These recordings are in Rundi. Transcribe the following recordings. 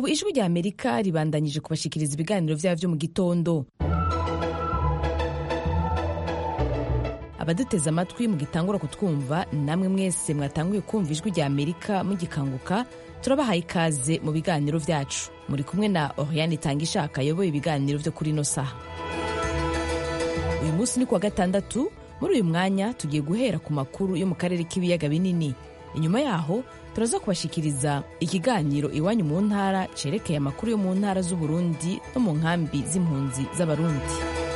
ubu ijwi rya amerika ribandanyije kubashikiriza ibiganiro vyabo vyo mu gitondo abaduteze amatwi mugitangura kutwumva namwe mwese mwatanguye kumva ijwi rya amerika mugikanguka turabahaye ikaze mu biganiro vyacu muri kumwe na oriane itanga ishaka ayoboye ibiganiro vyo kuri ino saha uyu munsi ni kuwa gatandatu muri uyu mwanya tugiye guhera ku makuru yo mu karere k'ibiyaga binini inyuma yaho turaza kubashikiriza ikiganiro iwanyu mu ntara cerekeye amakuru yo mu ntara z'uburundi no mu nkambi z'impunzi z'abarundi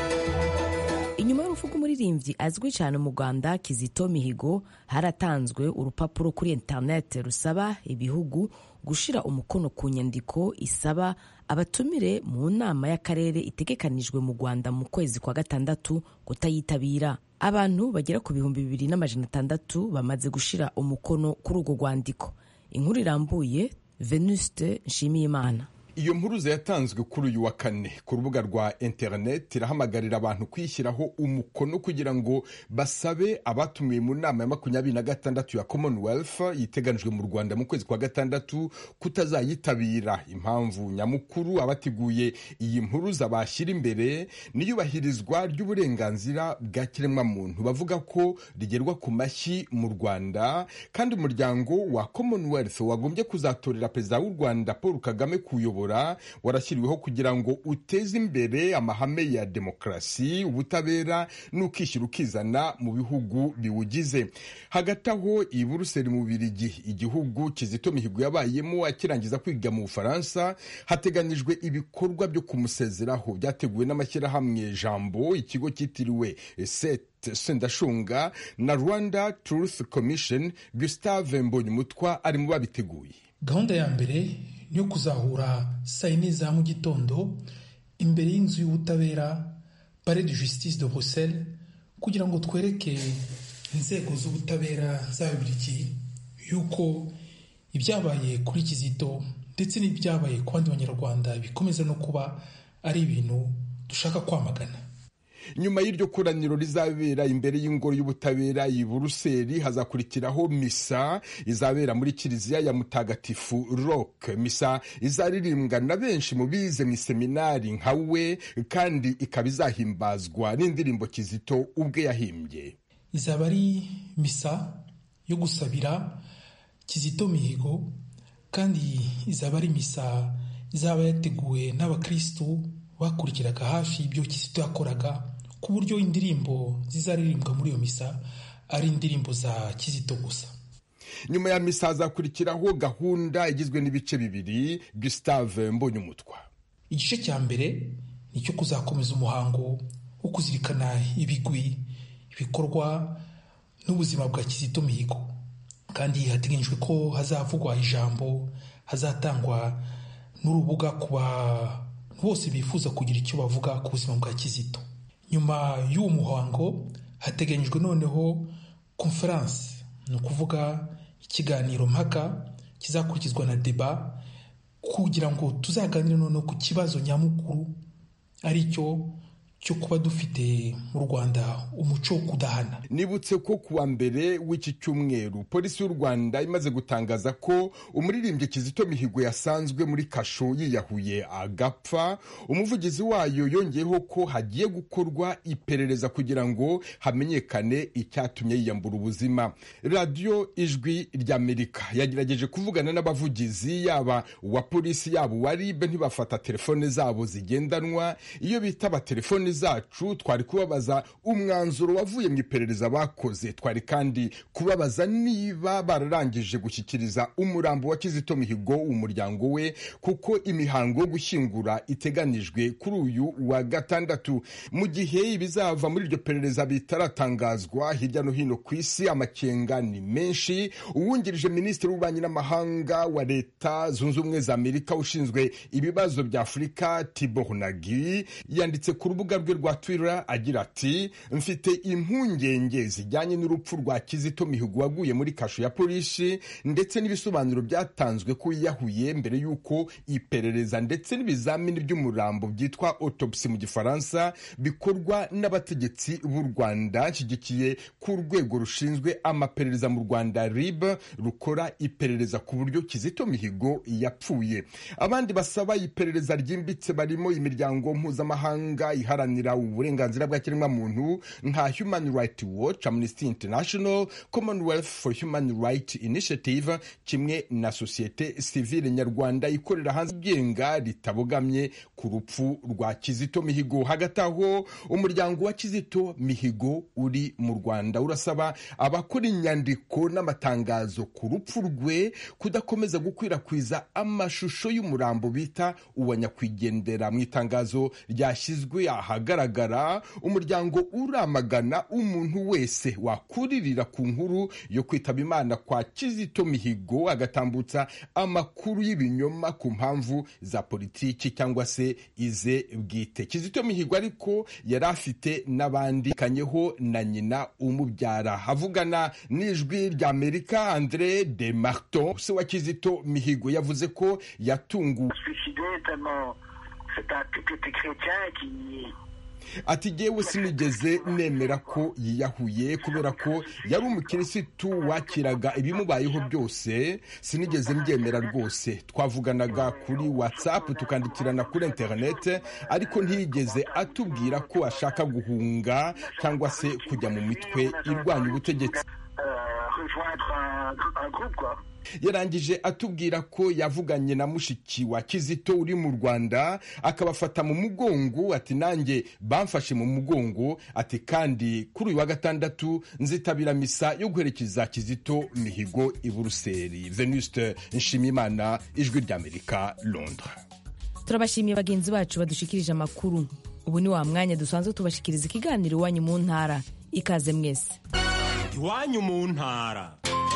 inyuma y'urupfu rw'umuririmbyi azwi cyane mu rwanda kizito mihigo haratanzwe urupapuro kuri interineti rusaba ibihugu gushira umukono ku nyandiko isaba abatumire mu nama y'akarere itegekanijwe mu rwanda mu kwezi kwa gatandatu kutayitabira abantu bagera ku bihumbi bibiri n'amajana atandatu bamaze gushira umukono kuri urwo rwandiko inkuru irambuye venuste nshimiyimana iyo mpuruza yatanzwe kuri uyu wa kane ku rubuga rwa interineti irahamagarira abantu kwishyiraho umukono kugira ngo basabe abatumiwe mu nama ya makumyabiri na gatandatu ya commonwealth yiteganijwe mu rwanda mu kwezi kwa gatandatu kutazayitabira impamvu nyamukuru abateguye iyi mpuruza bashyira imbere n'iyubahirizwa ry'uburenganzira bwa kiremwamuntu bavuga ko rigerwa ku mashyi mu rwanda kandi umuryango wa commonwealth wagombye kuzatorera perezida w'u rwanda paul kagame kuyobora warashyiriweho kugira ngo uteze imbere amahame ya demokarasi ubutabera n'ukishyira ukizana mu bihugu biwugize hagati aho i buruseli mu birigi igihugu kizito mihigo yabayemo akirangiza kwiga mu bufaransa hateganyijwe ibikorwa byo kumusezeraho byateguwe n'amashyirahamwe jambo ikigo cyitiriwe set sendashunga na rwanda truth commission gustave mbonyumutwa ari mu babiteguye gahunda ya mbere ni yo kuzahura saa yine za mu gitondo imbere y'inzu y'ubutabera pare de justice de bruxelles kugira ngo twereke inzego z'ubutabera z'ababirigi yuko ibyabaye kuri kizito ndetse n'ibyabaye ku bandi banyarwanda bikomeza no kuba ari ibintu dushaka kwamagana nyuma y'iryo koraniro rizabera imbere y'ingoro y'ubutabera i buruseli hazakurikiraho misa izabera muri kiliziya ya mutagatifu rock misa izaririmbwa na benshi mu bize mu iseminari nka we kandi ikaba izahimbazwa n'indirimbo kizito ubwe yahimbye izaba ari misa yo gusabira kizito mihigo kandi izaba ari misa izaba yateguwe n'abakristu bakurikiraga hafi ibyo kizito yakoraga ku buryo indirimbo zizaririmbwa muri iyo misa ari indirimbo za kizito gusa nyuma ya misa hazakurikiraho gahunda igizwe n'ibice bibiri gustave mbonyumutwa igice cya mbere ni icyo kuzakomeza umuhango wo kuzirikana ibigwi ibikorwa n'ubuzima bwa kizito mihigo kandi hateganyijwe ko hazavugwa ijambo hazatangwa n'urubuga ku bantu bose bifuza kugira icyo bavuga ku buzima bwa kizito nyuma y'uwo muhango hateganyijwe noneho konferanse ni ukuvuga ikiganiro mpaka kizakurikizwa na deba kugira ngo tuzaganire noneho ku kibazo nyamukuru ari cyo cyo kuba dufite mu rwanda umuco wo kudahana nibutse ko kuwa mbere w'iki cyumweru polisi y'u rwanda imaze gutangaza ko umuririmbyi kizito mihigo yasanzwe muri kasho yiyahuye agapfa umuvugizi wayo yongeyeho ko hagiye gukorwa iperereza kugira ngo hamenyekane icyatumye yiyambura ubuzima radiyo ijwi ry'amerika yagerageje kuvugana n'abavugizi yaba uwa polisi yaba uwa ribe ntibafata telefone zabo zigendanwa iyo bitaba telefone zacu twari kubabaza umwanzuro wavuye mu iperereza bakoze twari kandi kubabaza niba bararangije gushyikiriza umurambo wa kizito mihigo umuryango we kuko imihango yo gushyingura iteganijwe kuri uyu wa gatandatu mu gihe ibizava muri iryo perereza bitaratangazwa hirya no hino ku isi amakenga ni menshi uwungirije minisitiri w'ububanyi n'amahanga wa leta zunze ubumwe za amerika ushinzwe ibibazo bya afurika tibor nagi yanditse ku rubuga rubuga rwe rwa twitter agira ati mfite impungenge zijyanye n'urupfu rwa kizito mihigo waguye muri kasho ya polisi ndetse n'ibisobanuro byatanzwe ko yiyahuye mbere y'uko iperereza ndetse n'ibizamini by'umurambo byitwa autopsy mu gifaransa bikorwa n'abategetsi b'u rwanda nshyigikiye ko urwego rushinzwe amaperereza mu rwanda rib rukora iperereza ku buryo kizito mihigo yapfuye abandi basaba iperereza ryimbitse barimo imiryango mpuzamahanga iharanira uburenganzira bwa kiremwamuntu nka human rights watch amnesty international commonwealth for human rights initiative kimwe na sosiyete sivile nyarwanda ikorera hanze igenga ritabogamye ku rupfu rwa kizito mihigo hagati aho umuryango wa kizito mihigo uri mu rwanda urasaba abakora inyandiko n'amatangazo ku rupfu rwe kudakomeza gukwirakwiza amashusho y'umurambo bita uwa nyakwigendera mu itangazo ryashyizwe ahagaragara umuryango uramagana umuntu wese wakuririra ku nkuru yo kwitaba imana kwa kizito mihigo agatambutsa amakuru y'ibinyoma ku mpamvu za politiki cyangwa se ize bwite kizito mihigo ariko yari afite n'abandi kanyeho na nyina umubyara avugana n'ijwi ry'amerika andre de marton se wa kizito mihigo yavuze ko yatunguwe ati jyewe sinigeze nemera ko yiyahuye kubera ko yari umukirisitu wakiraga ibimubayeho byose sinigeze mbyemera rwose twavuganaga kuri watsapu tukandikirana kuri interinete ariko ntiyigeze atubwira ko ashaka guhunga cyangwa se kujya mu mitwe irwanya ubutegetsi yarangije atubwira ko yavuganye na mushiki wa kizito uri mu rwanda akabafata mu mugongo ati nanjye bamfashe mu mugongo ati kandi kuri uyu wa gatandatu nzitabira misa yo guherekeza kizito mihigo i buruseli venuste nshimimana ijwi ry'amerika londres turabashimiye bagenzi bacu badushikirije amakuru ubu ni wa mwanya dusanzwe tubashikiriza ikiganiro iwanyu mu ntara ikaze mwese iwanyu mu ntara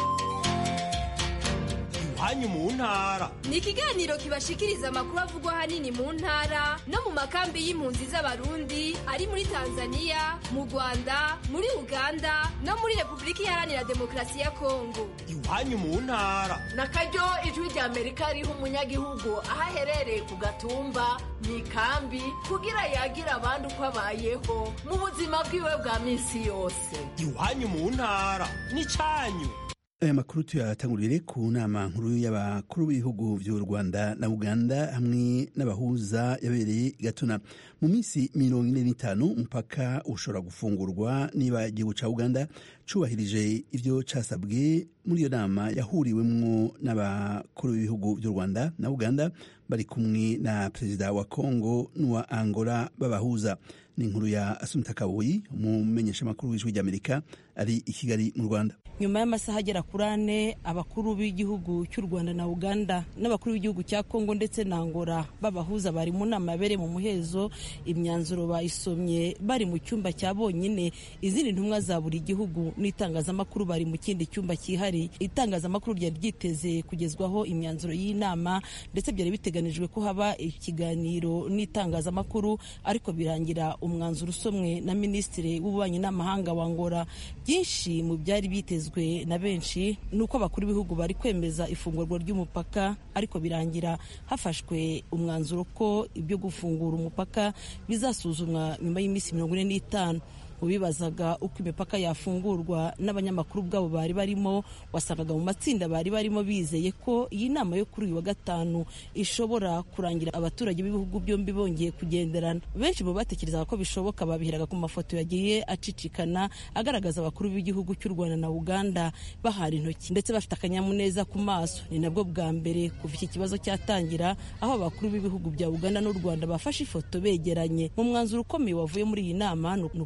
iwanyu mu ntara ni ikiganiro kibashikiriza amakuru avugwa ahanini mu ntara no mu makambi y'impunzi z'abarundi ari muri tanzania mu rwanda muri uganda no muri repubulika iharanira demokarasi ya kongo iwanyu mu ntara na karyo ijwi rya amerika riha umunyagihugu aho aherereye ku gatumba mu ikambi kugira yagira abandi uko abayeho mu buzima bwiwe bwa minsi yose iwanyu mu ntara ni cyanyu aya makuru tuyatangurire ku nama nkuru y'abakuru b'ibihugu by'u rwanda na uganda hamwe n'abahuza yabereye gatuna mu minsi mirongo ine n'itanu umupaka ushobora gufungurwa niba igihugu cya uganda cyubahirije ibyo cyasabwe muri iyo nama yahuriwemo n'abakuru b'ibihugu by'u rwanda na uganda bari kumwe na perezida wa kongo n'uwa angola b'abahuza ni inkuru ya asumita kabuyi umumenyeshamakuru w'ijwi ry'amerika ari i kigali mu rwanda nyuma y'amasaha agera kuri ane abakuru b'igihugu cy'u rwanda na uganda n'abakuru b'igihugu cya kongo ndetse na angola b'abahuza bari mu nama yabereye mu muhezo imyanzuro bayisomye bari mu cyumba cya bonyine izindi ntumwa za buri gihugu n'itangazamakuru bari mu kindi cyumba cyihariye itangazamakuru ryari ryiteze kugezwaho imyanzuro y'inama ndetse byari biteganijwe ko haba ikiganiro n'itangazamakuru ariko birangira umwanzuro usomwe na minisitiri w'ububanyi n'amahanga wa angola byinshi mu byari bitezwe na benshi ni uko abakuru b'ibihugu bari kwemeza ifungurwa ry'umupaka ariko birangira hafashwe umwanzuro ko ibyo gufungura umupaka bizasuzumwa nyuma y'iminsi mirongo ine n'itanu ubibazaga uko imipaka yafungurwa n'abanyamakuru ubwabo bari barimo wasangaga mu matsinda bari barimo bizeye ko iyi nama yo kuri uyu wa gatanu ishobora kurangira abaturage b'ibihugu byombi bongeye kugenderana benshi mu batekerezaga ko bishoboka babiheraga ku mafoto yagiye acicikana agaragaza abakuru b'igihugu cy'u rwanda na uganda bahana intoki ndetse bafite akanyamuneza ku maso ni nabwo bwa mbere kuva iki kibazo cyatangira aho abakuru b'ibihugu bya uganda n'u rwanda bafashe ifoto begeranye mu mwanzuro ukomeye wavuye muri iyi nama ni uko abakuru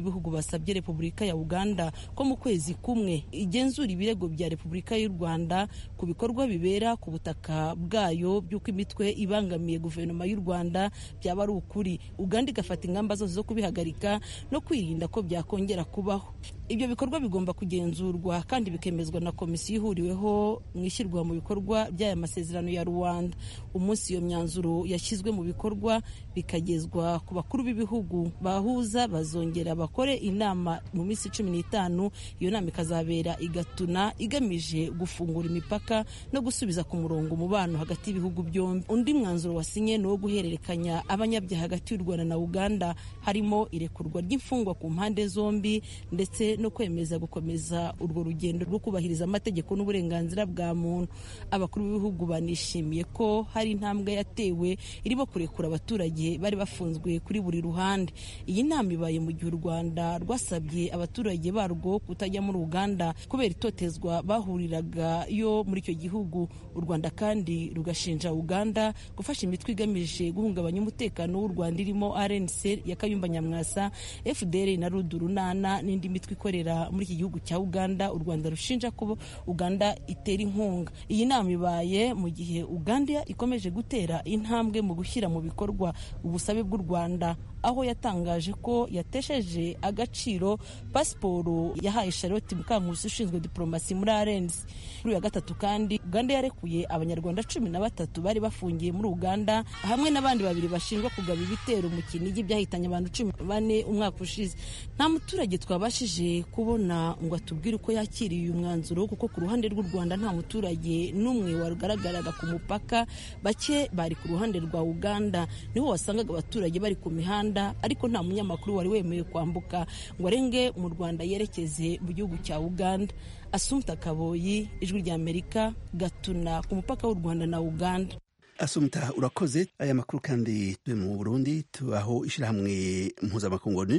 b'ibihugu basabye repubulika ya uganda ko mu kwezi kumwe igenzura ibirego bya repubulika y'u rwanda ku bikorwa bibera ku butaka bwayo by'uko imitwe ibangamiye guverinoma y'u rwanda byaba ari ukuri uganda igafata ingamba zose zo kubihagarika no kwirinda ko byakongera kubaho ibyo bikorwa bigomba kugenzurwa kandi bikemezwa na komisiyo ihuriweho mu ishyirwa mu bikorwa by'aya masezerano ya rwanda umunsi iyo myanzuro yashyizwe mu bikorwa bikagezwa ku bakuru b'ibihugu bahuza bazongera bakore inama mu minsi cumi n'itanu iyo nama ikazabera igatuna igamije gufungura imipaka no gusubiza ku murongo umubano hagati y'ibihugu byombi undi mwanzuro wasinye ni uwo guhererekanya abanyabyaha hagati y'u rwanda na uganda harimo irekurwa ry'imfungwa ku mpande zombi ndetse no kwemeza gukomeza urwo rugendo rwo kubahiriza amategeko n'uburenganzira bwa muntu abakuru b'ibihugu banishimiye ko hari intambwe yatewe irimo kurekura abaturage bari bafunzwe kuri buri ruhande iyi nama ibaye mu gihe u rwanda rwasabye abaturage barwo kutajya muri uganda kubera itotezwa bahuriraga yo muri icyo gihugu u rwanda kandi rugashinja uganda gufasha imitwe igamije guhungabanya umutekano w'u rwanda irimo rnc ya kayumba nyamwasa fdr na rudurunana n'indi mitwe ikorera muri iki gihugu cya uganda u rwanda rushinja ko uganda itera inkunga iyi nama ibaye mu gihe uganda ikomeje gutera intambwe mu gushyira mu bikorwa ubusabe bw'u rwanda aho yatangaje ko yatesheje agaciro pasiporo yahaye charlotte mukankusi ushinzwe diporomasi muri arensi kuri uyu wa gatatu kandi uganda yarekuye abanyarwanda cumi na batatu bari bafungiye muri uganda hamwe n'abandi babiri bashinjwa kugaba ibitero mu kinigi byahitanye abantu cumi bane umwaka ushize nta muturage twabashije kubona ngo atubwire uko yakiriye uyu mwanzuro kuko ku ruhande rw'u rwanda nta muturage n'umwe wagaragaraga ku mupaka bake bari ku ruhande rwa uganda niho wasangaga abaturage bari ku mihanda ariko nta munyamakuru wari wemewe kwambuka ngo arenge mu rwanda yerekeze mu gihugu cya uganda asumta kaboyi ijwi rya amerika gatuna ku mupaka w'u rwanda na uganda asumta urakoze aya makuru kandi turi mu burundi tubaho ishyirahamwe mpuzamakungu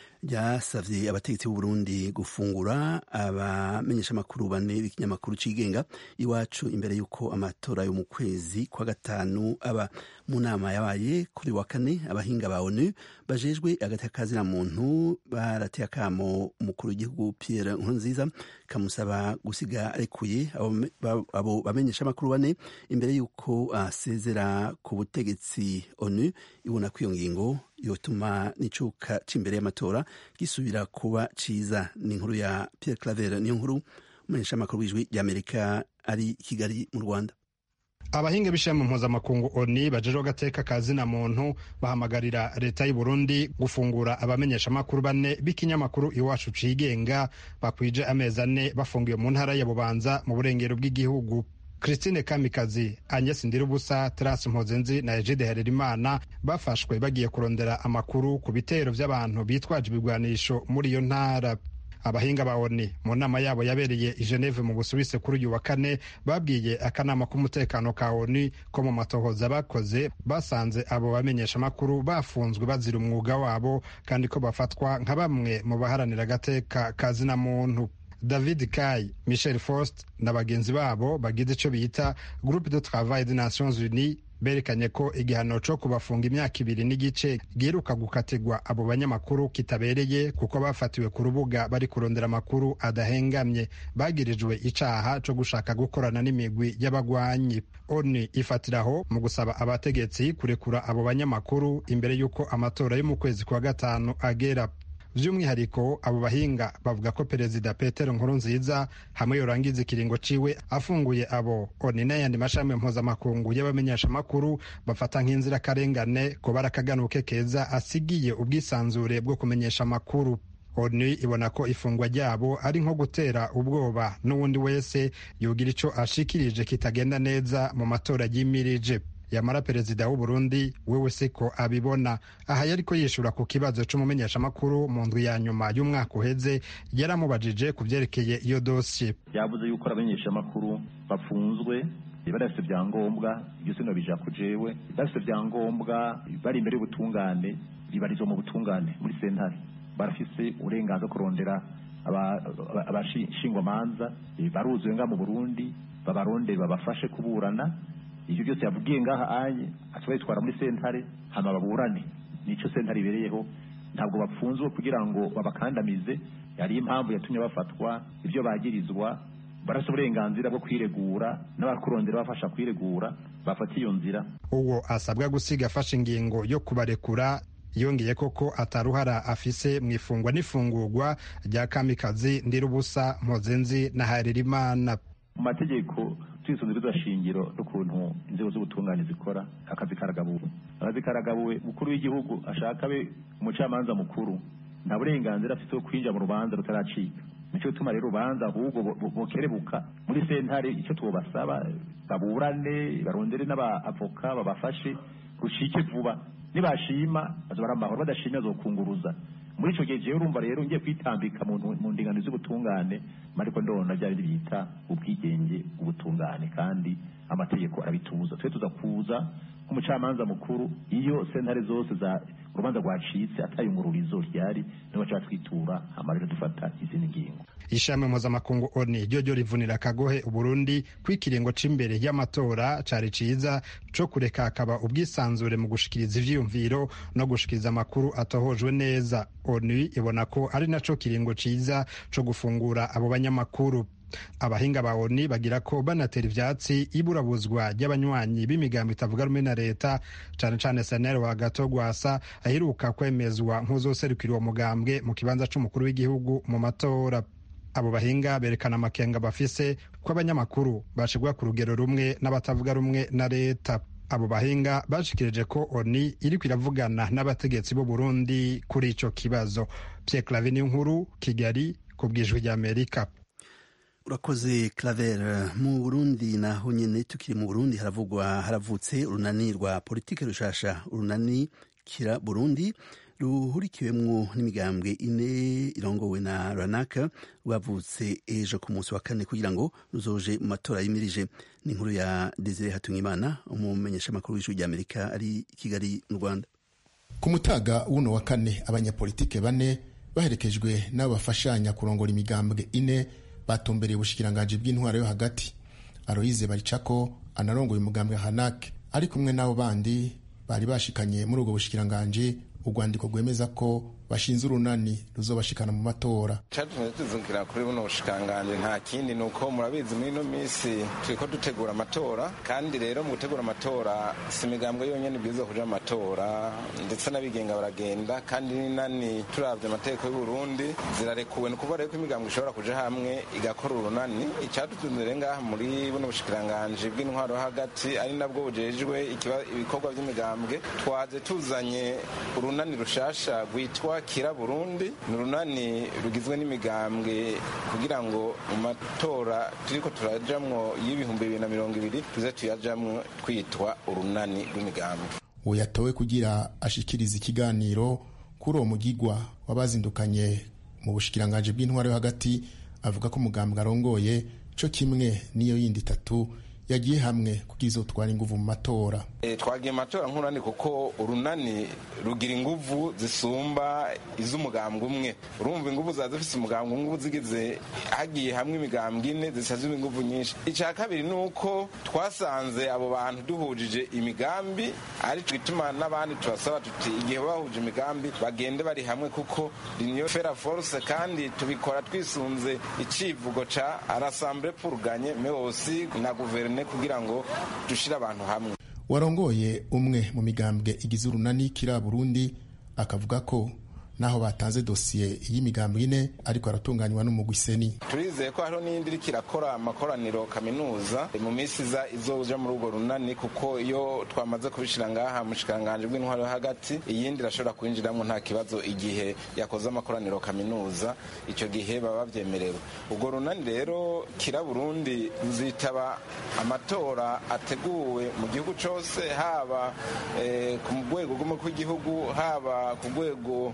ryasavye abategetsi b'u Burundi gufungura abamenyesha amakuru bane b'ikinyamakuru cigenga iwacu imbere y'uko amatora yo mu kwezi kwa gatanu aba mu nama yabaye kuri wa kane abahinga ba ONU bajejwe agati kazina muntu barateye akamo umukuru w'igihugu Pierre Nkurunziza kamusaba gusiga arekuye abo bamenyesha amakuru bane imbere y'uko asezera ku butegetsi ONU ibona ko iyo ngingo yotuma n'icuka c'imbere y'amatora gisubira kuba ciza ni inkuru ya Pierre Claver niyo nkuru umumenyesha amakuru w'ijwi ry'Amerika ari Kigali mu Rwanda abahinga b'ishami mpuzamakungu oni bajejwe agateka ka zina muntu bahamagarira leta y'u Burundi gufungura abamenyesha amakuru bane b'ikinyamakuru iwacu cigenga bakwije amezi ane bafungiwe mu ntara ya Bubanza mu burengero bw'igihugu Christine Kamikazi, Agnes Ndirubusa, Terence Mpozenzi na Egide Harerimana bafashwe bagiye kurondera amakuru ku bitero vy'abantu bitwaje ibigwanisho muri iyo ntara. Abahinga ba ONU mu nama yabo yabereye i Geneve mu Busuwisi kuri uyu wa kane babwiye akanama k'umutekano ka ONU ko mu matohoza bakoze basanze abo bamenyesha amakuru bafunzwe bazira umwuga wabo kandi ko bafatwa nka bamwe mu baharanira agateka ka zina muntu. David Kai, Michel Faust na bagenzi babo bagize ico bita Groupe de Travail des Nations Unies berekanye ko igihano co kubafunga imyaka ibiri n'igice giheruka gukatirwa abo banyamakuru kitabereye kuko bafatiwe ku rubuga bari kurondera amakuru adahengamye bagirijwe icaha co gushaka gukorana n'imigwi y'abagwanyi oni ifatiraho mu gusaba abategetsi kurekura abo banyamakuru imbere y'uko amatora yo mu kwezi kwa gatanu agera by'umwihariko abo bahinga bavuga ko perezida petero nkurunziza hamwe yorangiza ikiringo ciwe afunguye abo oni n'ayandi mashami mpuzamakungu y'abamenyesha amakuru bafata nk'inzirakarengane ko barakaganuke keza asigiye ubwisanzure bwo kumenyesha amakuru onu ibona ko ifungwa ryabo ari nko gutera ubwoba n'uwundi wese yogira ico ashikirije kitagenda neza mu matora yimirije yamara perezida w'u Burundi wewe siko abibona aha yariko yishura ku kibazo c'umumenyeshamakuru mu ndwi ya nyuma y'umwaka uheze yaramubajije ku vyerekeye iyo dosiye yavuze yuko abamenyeshamakuru bafunzwe badafite ibyangombwa ibyo sino bija ku jewe badafite ibyangombwa bari imbere y'ubutungane bibarizwa mu butungane muri sentare barafise uburenganzira kurondera abashingwamanza baruzuye nga mu burundi babarondere babafashe kuburana ibyo byose yavugiye ngaha anye atwaye twara muri sentare hama baburane nico sentare ibereyeho ntabwo bapfunzwe kugira ngo babakandamize hari impamvu yatumye bafatwa ibyo bagirizwa barasa uburenganzira bwo kwiregura n'abakurondera bafasha kwiregura bafata iyo nzira uwo asabwa gusiga afashe ingingo yo kubarekura yongeye koko ataruhara afise mu ifungwa n'ifungurwa rya kamikazi ndirubusa mpozenzi na haririmana mu mategeko twisunze shingiro n'ukuntu inzego z'ubutungane zikora akazi karagabuwe akazi karagabuwe umukuru w'igihugu ashaka abe umucamanza mukuru nta burenganzira afite bwo kwinjira mu rubanza rutaracika nicyo gituma rero urubanza ahubwo bukerebuka muri sentare icyo tubasaba baburane barondere n'abavoka babafashe rucike vuba nibashima bazobara amahoro badashimye azokunguruza muri icyo gihe jewe urumva rero ngiye kwitambika mu ndingano z'ubutungane ariko ndabona bya bindi bita ubwigenge ubutungane kandi amategeko arabitubuza twe tuza kuza nk'umucamanza mukuru iyo sentare zose za urubanza rwacitse atayungururizo ryari niho baca batwitura hama rero dufata izindi ngingo ishami mpuzamakungu oni ryo ryo rivunira akagohe uburundi ko ikiringo c'imbere y'amatora cari ciza co kureka hakaba ubwisanzure mu gushikiriza ivyiyumviro no gushikiriza amakuru atohojwe neza oni ibona ko ari naco kiringo ciza co gufungura abo banyamakuru abahinga ba oni bagira ko banatera ivyatsi iburabuzwa ry'abanywanyi b'imigambo itavuga rumwe na leta cane cane senero wa gato gwasa aheruka kwemezwa nk'uzoserukira uwo mugambwe mu kibanza c'umukuru w'igihugu mu matora abo bahinga berekana amakenga bafise ko abanyamakuru bashirwa ku rugero rumwe n'abatavuga rumwe na leta abo bahinga bashikirije ko oni iriko iravugana n'abategetsi b'u Burundi kuri ico kibazo Pierre Clavin nkuru Kigali ku bwijwi ry'Amerika urakoze claver mu burundi naho nyene tukiri mu burundi haravugwa haravutse urunani rwa politike rushasha urunani kira burundi ruhurikiwemwo n'imigambwe ine irongowe na ranaka rwavutse ejo ku munsi wa kane kugira ngo ruzoje mu matora yimirije ni inkuru ya desire hatungimana umumenyeshamakuru w'ijwi ry'amerika ari i kigali mu rwanda ku mutaga w'uno wa kane abanyapolitike bane baherekejwe n'abo bafashanya kurongora imigambwe ine batumbereye ubushikiranganji bw'intwaro yo hagati aroyize baricako anarongoye umugambwe hanake ari kumwe n'abo bandi bari bashikanye muri ubwo bushikiranganji urwandiko rwemeza ko bashinze urunani ruzobashikana mu matora catumye tuzungira kuri buno bushikanganje nta kindi ni uko murabizi muri ino minsi turiko dutegura amatora kandi rero mu gutegura amatora si imigambwe yonyene ibwirizwa kuja mu matora ndetse n'abigenga baragenda kandi n'inani turavye amategeko y'uburundi zirarekuwe ni ukuvuga rero ko imigambwe ishobora kuja hamwe igakora urunani icadutunze rero ngaha muri buno bushikiranganje bw'intwaro hagati ari nabwo bujejwe ibikorwa vy'imigambwe twaje tuzanye urunani rushasha rwitwa kira burundi ni urunani rugizwe n'imigambwe kugira ngo mu matora turiko turajamwo y'ibihumbi bibiri na mirongo ibiri tuze tuyajamwo twitwa urunani rw'imigambwe uwo yatowe kugira ashikiriza ikiganiro kuri uwo mugigwa wabazindukanye mu bushikiranganji bw'intwaro yo hagati avuga ko umugambwe arongoye co kimwe n'iyo yindi itatu yagiye hamwe kugira izotwara inguvu mu matora e, twagiye mu matora nk'urunani kuko urunani rugira inguvu zisumba iz'umugambwe umwe urumva inguvu za zifise umugambwe umwe zigize hagiye hamwe imigambwe ine zisazwe inguvu nyinshi icya kabiri ni uko twasanze abo bantu duhujije imigambi ari twituma n'abandi tubasaba tuti igihe bahuje imigambi bagende bari hamwe kuko niyo fera force kandi tubikora twisunze icivugo ca arasamble pour gagner mais aussi na guverinoma kugira ngo dushire abantu hamwe warongoye umwe mu migambwe igize urunani kira burundi akavuga ko naho batanze dosiye y'imigambwe ine ariko aratunganywa n'umugwi seni turizeye ko hariho n'iyindi iriko irakora amakoraniro kaminuza mu minsi iza izoja muri urwo runani kuko iyo twamaze kubishira ngaha mu shikiranganji bw'intwaro yo hagati iyindi irashobora kwinjiramwo nta kibazo igihe yakoze amakoraniro kaminuza ico gihe baba bavyemerewe urwo runani rero kira burundi ruzitaba amatora ateguwe mu gihugu cose haba eh, ku rwego rw'umukuru w'igihugu haba ku rwego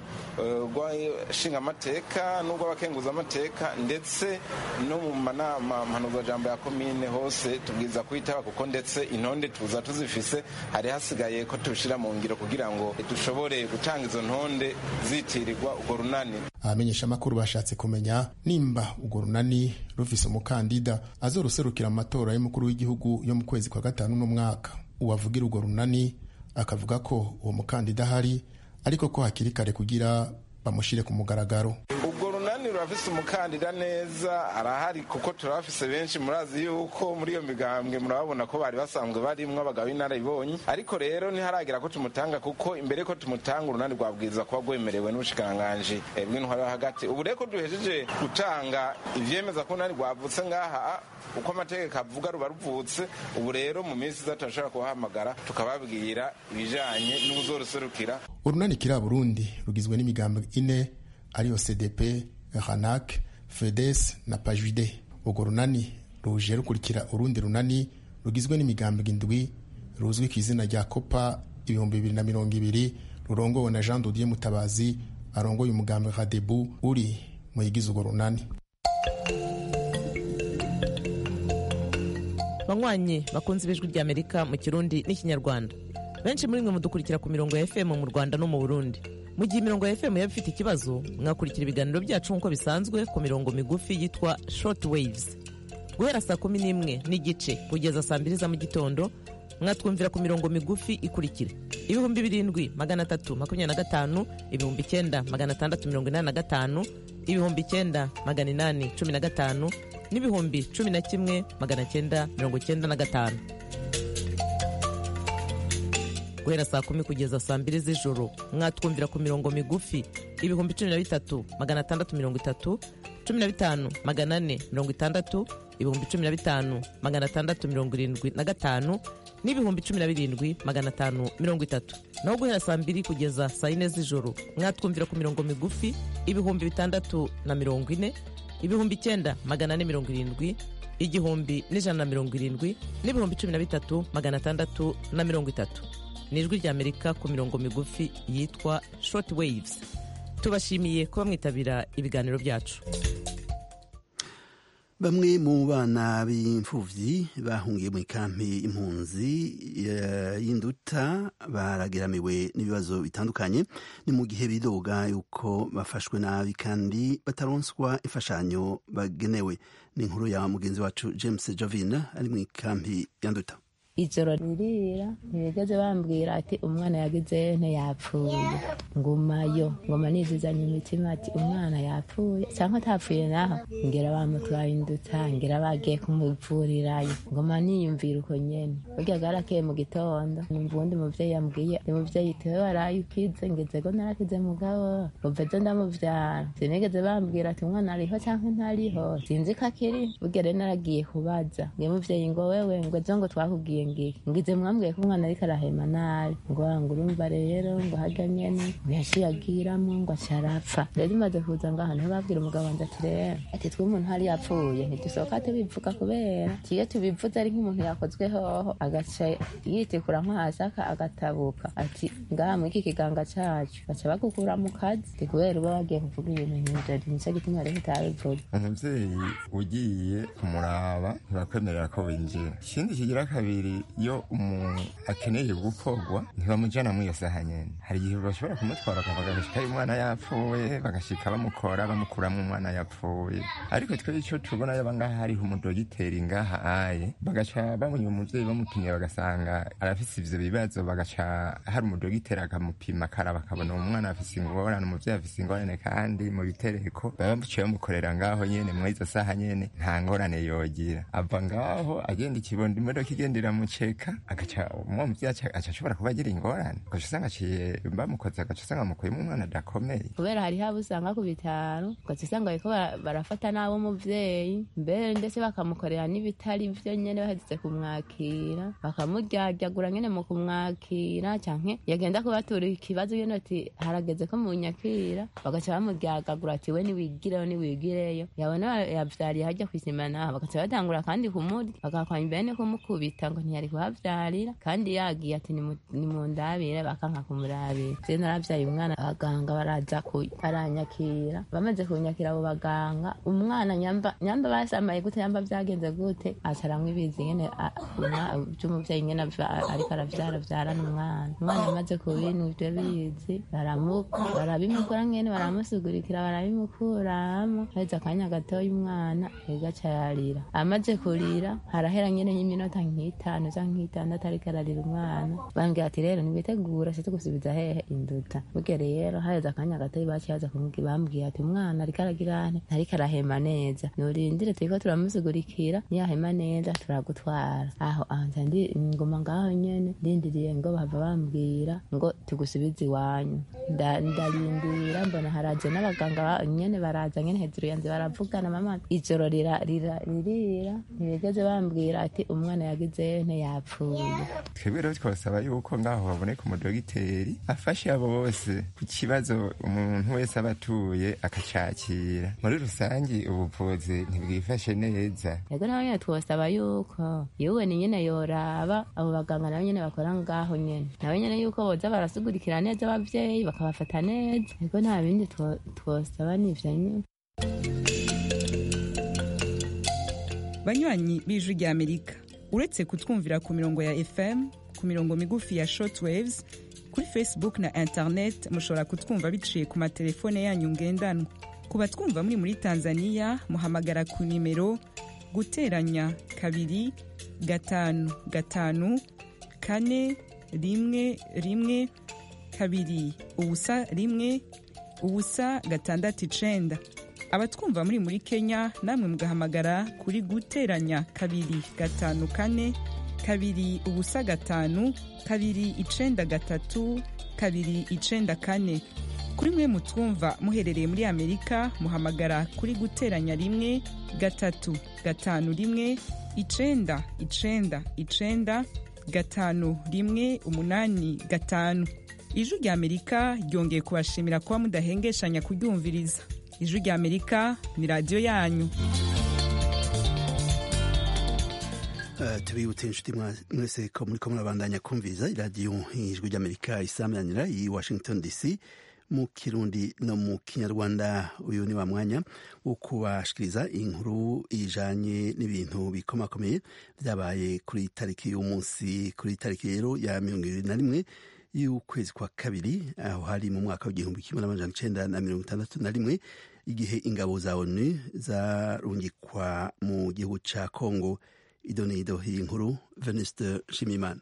rw'abashingamateka n'urw'abakenguzamateka ndetse no mu manama mpanuzajambo ya komine hose tubwiza kwitaba kuko ndetse intonde tuza tuzifise hari hasigaye ko tubishira mu ngiro kugira ngo dushobore gutanga izo ntonde zitirirwa urwo runani abamenyesha amakuru bashatse kumenya nimba urwo runani rufise umukandida azoruserukira mu matora y'umukuru w'igihugu yo mu kwezi kwa gatanu n'umwaka uwavugira urwo runani akavuga ko uwo mukandida ahari ariko ko hakiri kare kugira bamushyire ku mugaragaro ubwo runani rurafise umukandida neza arahari kuko turabafise benshi murazi yuko muri iyo migambwe murababona ko bari basanzwe barimwo abagabo b'inararibonye ariko rero ntiharagera ko tumutanga kuko imbere ko tumutanga urunani rwabwiza kuba rwemerewe n'ubushikiranganji bw'intwaro yo hagati ubu rero ko duhejeje gutanga ivyemeza ko urunani rwavutse ngaha uko amategeko avuga ruba ruvutse ubu rero mu minsi iza turashobora kubahamagara tukababwira ibijanye n'ubuzoruserukira urunani kiri burundi rugizwe n'imigambwe ine ariyo cdp ranak fedes na pajide urwo runani ruje rukurikira urundi runani rugizwe n'imigambwe indwi ruzwi ku izina rya copa ibihumbi bibiri na mirongo ibiri rurongowe na jean dodier mutabazi arongoye umugambwe radebu uri mu yigize urwo runani banywanyi bakunze ibijwi ry'amerika mu kirundi n'ikinyarwanda benshi muri mwe mudukurikira ku mirongo ya fm mu rwanda no mu burundi mu gihe imirongo ya fm yaba ifite ikibazo mwakurikira ibiganiro byacu nk'uko bisanzwe ku mirongo migufi yitwa short waves guhera saa kumi n'imwe n'igice kugeza saa mbiri za mu gitondo mwatwumvira ku mirongo migufi ikurikira ibihumbi birindwi magana atatu makumyabiri na gatanu ibihumbi icyenda magana atandatu mirongo inani na gatanu ibihumbi icyenda magana inani cumi na gatanu n'ibihumbi cumi na kimwe magana cyenda mirongo cyenda na gatanu guhera saa kumi kugeza saa mbiri z'ijoro mwatwumvira ku mirongo migufi ibihumbi cumi na bitatu magana atandatu mirongo itatu cumi na bitanu magana ane mirongo itandatu ibihumbi cumi na bitanu magana atandatu mirongo irindwi na gatanu n'ibihumbi cumi na birindwi magana atanu mirongo itatu naho guhera saa mbiri kugeza saa yine z'ijoro mwatwumvira ku mirongo migufi ibihumbi bitandatu na mirongo ine ibihumbi icyenda magana ane mirongo irindwi igihumbi n'ijana na mirongo irindwi n'ibihumbi cumi na bitatu magana atandatu na mirongo itatu ni ijwi ry'amerika ku mirongo migufi yitwa short waves tubashimiye kuba mwitabira ibiganiro byacu bamwe mu bana b'imfuvyi bahungiye mu ikampi impunzi y'induta barageramiwe n'ibibazo bitandukanye ni mu gihe bidoga yuko bafashwe nabi kandi bataronswa imfashanyo bagenewe ni inkuru ya mugenzi wacu james jovin ari mu ikampi ya nduta ijoro ririra ntibigeze bambwira ati umwana yagize ntiyapfuye ngumayo ngoma nizizanye imitima ati umwana yapfuye cyangwa atapfuye naho ngira bamutwaye induta ngira bagiye kumuvurirayo ngoma niyumvira uko nyene burya bwarakeye mu gitondo numva uwundi muvyeyi yambwiye ni muvyeyi tewe waraye ukize ngezego narakize mugabo uva ejo ndamuvyara sinigeze bambwira ati umwana ariho cyangwa ntariho sinzi ko akiri burya rero naragiye kubaza ngiye muvyeyi ngo wewe ngo ejo ngo twakubwiye ngiki ngize mwambwiye ko umwana ariko arahema nabi ngo ngo urumva rero ngo harya nyene ngo yaciye agiramo ngo acarapfa rero imaze kuza ngaha niho babwira umugabo wanje ati rero ati twe umuntu hari yapfuye ntidusohoka tubivuga kubera kiyo tubivuze ari nk'umuntu yakozwe hoho agaca yitikura nko hasi agatabuka ati ngaha muri iki kiganga cacu baca bagukura mu kazi ati kubera uba wagiye kuvuga ibintu nk'ivyo nico gituma rero utabivuga umuvyeyi ugiye kumuraba ntibakwemerera ko winjira ikindi kigira kabiri iyo umuntu akeneye gukorwa ntibamujana muri iyo saha nyene hari igihe bashobora kumutwara bagashikayo umwana yapfuye bagashika bamukora bamukuramo umwana yapfuye ariko twe ico tubona yaba ngaha hariho umudogiteri ngaha aye bagaca babonye umuvyeyi bamupimye bagasanga arafise ivyo bibazo bagaca hari umudogiteri akamupima akaraba akabona uwo mwana afise ingorane umuvyeyi afise ingorane kandi mu bitereko baba baciye bamukorera ngaho nyene muri izo saha nyene nta ngorane yogira ava ngaho agenda ikibondo imodoka igenda iramuceka agaca uwo muvyeyi aca ashobora kuba agira ingorane ugaca usanga aciye bamukoze agaca usanga amukuyemo umwana adakomeye kubera hariho abo usanga ku bitaro ugaca usanga bariko barafata nabi umuvyeyi mbere ndetse bakamukorera n'ibitari vyo nyene bahejeje kumwakira bakamuryaryaagura nyene mu kumwakira canke yagenda kubatura ikibazo nyene ati harageze ko munyakira bagaca bamuryagagura ati we niwigireyo niwigireyo yabona yavyariye harya kw'isima naho bagaca batangura kandi kumurya bagakwanya bene kumukubita ngo ntiyari kuhavyarira kandi yagiye ati nimundabire bakanka kumurabira je naravyaye umwana abaganga baraza baranyakira bamaze kunyakira abo baganga umwana nyamba nyamba basamaye gute yamba vyagenze gute acaramwo ibizi nyene vy'umuvyeyi nyene ariko aravyara vyarana umwana umwana amaze kubintu ivyo bizi barabimukura nyene baramusugurikira barabimukuramo haheze akanya gatoya umwana egaca yarira amaze kurira harahera nyene y'iminota nk'itanu nk'itanu canke nk'itandatu ariko ararira umwana bambwira ati rero nibitegura se tugusubiza hehe induta burya rero haheze akanya gatoyi bacihaza bambwiye ati umwana ariko aragira ane ntariko arahema neza nurindire turiko turamusigurikira niyahema neza turagutwara aho anza ndi ngoma ngaho nyene ndindiriye ngo bahava bambwira ngo tugusubize iwanyu ndarindira mbona haraje n'abaganga nyene baraza nyene hejuru yanze baravugana mama ijoro rira rira ririra ntibigeze bambwira ati umwana yagize nte yapfuye twebwe rero twasaba yuko ngaho haboneka umudogiteri afashe abo bose ku kibazo umuntu wese aba atuye akacakira muri rusange ubuvuzi ntibwifashe neza yego nawe nyene twosaba yuko yewe ni nyene yoraba abo baganga nabo nyene bakora ngaho nyene nawe nyene yuko boza barasigurikira neza abavyeyi bakabafata neza yego nta bindi twosaba nivyo nyene banywanyi b'ijwi rya amerika uretse kutwumvira ku mirongo ya fm ku mirongo migufi ya shortwaves kuri facebook na internet mushobora kutwumva biciye ku matelefone yanyu ngendanwa ku batwumva muri muri tanzania muhamagara ku nimero guteranya kabiri gatanu gatanu kane rimwe rimwe kabiri ubusa rimwe ubusa gatandatu icenda abatwumva muri muri kenya namwe mugahamagara kuri guteranya kabiri gatanu kane kabiri ubusa gatanu kabiri icenda gatatu kabiri icenda kane kuri mwe mutwumva muherereye muri amerika muhamagara kuri guteranya rimwe gatatu gatanu rimwe icenda icenda icenda gatanu rimwe umunani gatanu ijwi rya amerika ryongeye kubashimira kuba mudahengeshanya kuryumviriza ijwi rya amerika ni radiyo yanyu tubibutse inshuti mwese ko muri ko murabandanya kumviriza iradiyo ijwi ry'amerika isamanira i washington dc mu kirundi no mu kinyarwanda uyu ni wa mwanya wo kubashikiriza inkuru ijanye n'ibintu bikomakomeye byabaye kuri tariki y'umunsi kuri tariki rero ya mirongo ibiri na rimwe y'ukwezi kwa kabiri aho hari mu mwaka w'igihumbi kimwe n'amajana icenda na mirongo itandatu na rimwe igihe ingabo za onu zarungikwa mu gihugu ca kongo idonido iyi nkuru venuste nshimiyimana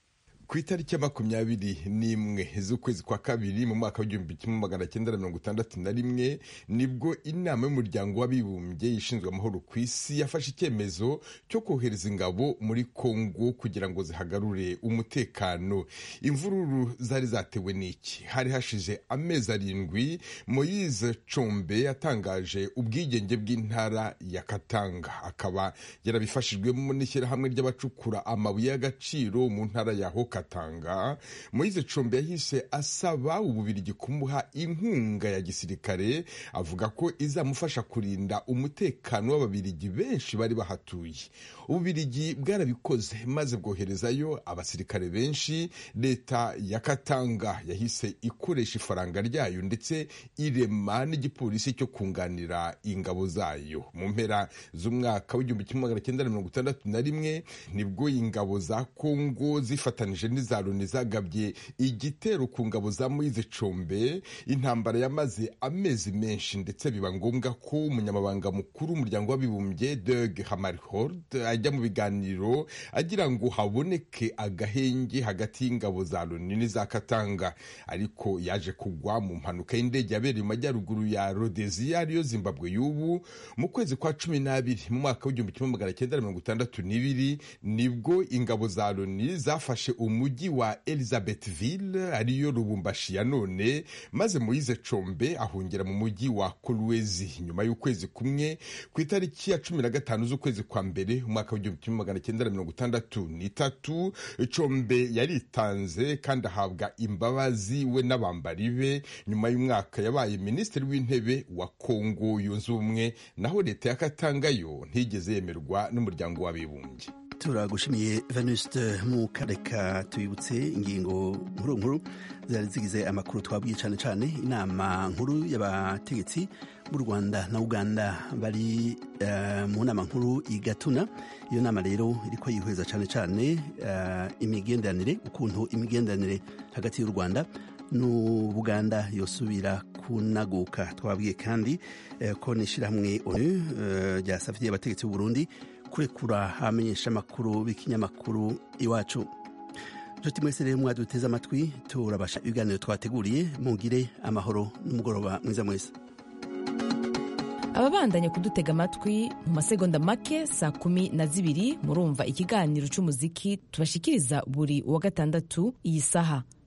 ku itariki ya makumyabiri n'imwe z'ukwezi kwa kabiri mu mwaka w'igihumbi kimwe magana cyenda na mirongo itandatu na rimwe nibwo inama y'umuryango w'abibumbye ishinzwe amahoro ku isi yafashe icyemezo cyo kohereza ingabo muri kongo kugira ngo zihagarure umutekano imvururu zari zatewe n'iki hari hashize amezi arindwi moyize combe yatangaje ubwigenge bw'intara ya katanga akaba yarabifashijwemo n'ishyirahamwe ry'abacukura amabuye y'agaciro mu ntara ya hoka katanga moyize combe yahise asaba ububirigi kumuha inkunga ya gisirikare avuga ko izamufasha kurinda umutekano w'ababirigi benshi bari bahatuye ububirigi bwarabikoze maze bwoherezayo abasirikare benshi leta ya katanga yahise ikoresha ifaranga ryayo ndetse irema n'igipolisi cyo kunganira ingabo zayo mu mpera z'umwaka w'igihumbi kimwe magana cyenda na mirongo itandatu na rimwe nibwo ingabo za kongo zifatanije n'iza loni zagabye igitero ku ngabo za moyize combe intambara yamaze amezi menshi ndetse biba ngombwa ko umunyamabanga mukuru w'umuryango w'abibumbye deg hamarhord ajya mu biganiro agira ngo haboneke agahenge hagati y'ingabo za loni n'iza katanga ariko yaje kugwa mu mpanuka y'indege yabereye mu majyaruguru ya rodeziya ariyo zimbabwe y'ubu mu kwezi kwa cumi n'abiri mu mwaka w'igihumbi kimwe magana cyenda na mirongo itandatu n'ibiri nibwo ingabo za loni zafashe umujyi wa elizabethville ariyo rubumbashi ya none maze moyize combe ahungira mu mujyi wa kolwezi nyuma y'ukwezi kumwe ku itariki ya cumi na gatanu z'ukwezi kwa mbere umwaka w'igihumbi kimwe magana cyenda na mirongo itandatu n'itatu combe yaritanze kandi ahabwa imbabazi we n'abambari be nyuma y'umwaka yabaye minisitiri w'intebe wa kongo yunze ubumwe naho leta ya katanga yo ntigeze yemerwa n'umuryango w'abibumbye turagushimiye venuste mu kareka tubibutse ingingo nkuru nkuru zari zigize amakuru twabwiye cyane cyane inama nkuru y'abategetsi b'u rwanda na uganda bari uh, mu nama nkuru i gatuna iyo nama rero iriko yihweza cyane cyane uh, imigenderanire ukuntu imigenderanire hagati y'u rwanda n'ubuganda yosubira kunaguka twabwiye kandi uh, ko n'ishyirahamwe onu ryasavye abategetsi b'u burundi kurekura abamenyesha amakuru b'ikinyamakuru iwacu nshuti mwese rero mwaduteze amatwi turabasha ibiganiro twateguriye mugire amahoro n'umugoroba mwiza mwese ababandanya kudutega amatwi mu masegonda make saa kumi na zibiri murumva ikiganiro cy'umuziki tubashikiriza buri wa gatandatu iyi saha